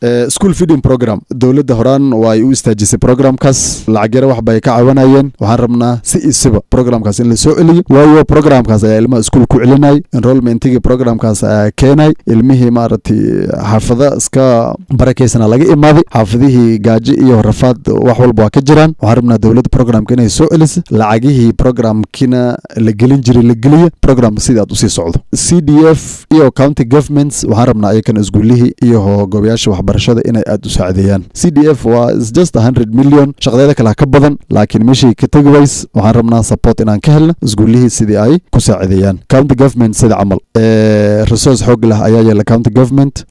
school feeding program dowladda horaan waa ay u istaajisay programkaas lacag yara waxba ay ka cawanayeen waxaan rabnaa si isiba programkaas in la soo celiyo waayo programkaas ayaa ilmaha iskuul ku celinay enrollmentigii programkaas ayaa keenay ilmihii maaragtay xaafada iska barakeysana laga imaaday xaafadihii gaajo iyo rafaad wax walba waa ka jiraan waxaan rabnaa dowladda programka inay soo celisa lacagihii programkina la gelin jiray la geliya programka sidii aad usii socdo c d f iyo county governments waxaan rabnaa ayakana isguulihii iyo gobayaasha waxbarashada inay aad u saacideeyaan c d f waa just hundred million shaqadeeda kale ka badan laakiin meeshii ka tegi ways waxaan rabnaa support inaan ka helna isguulihii sidii ay ku saacideeyaan county government sida camal resource xoog leh ayaa yeela county government